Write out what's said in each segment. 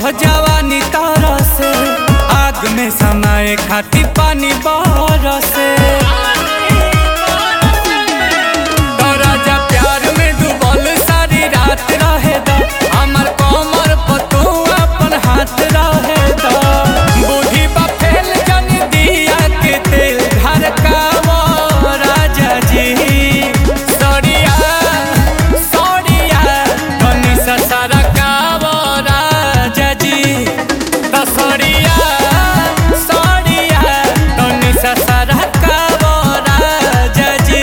जवानी तारा से आग में समाए खाती पानी बरसे तोरा जा प्यार में डूबल सारी रात रहे दा हमर कमर पर तू अपन हाथ रहे दा बूढ़ी बा फैल जन दिया के तेल घर का वो राजा जी सड़िया सड़िया धनी ससरा का वो राजा जी तसड़िया सड़िया धनी ससरा का वो राजा जी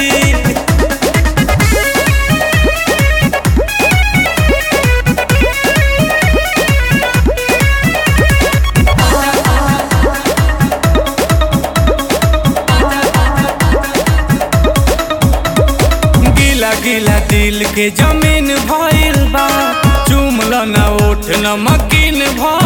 गिला गिला दिल के जमीन भइल बा चुमल न उठ न मकीन भइल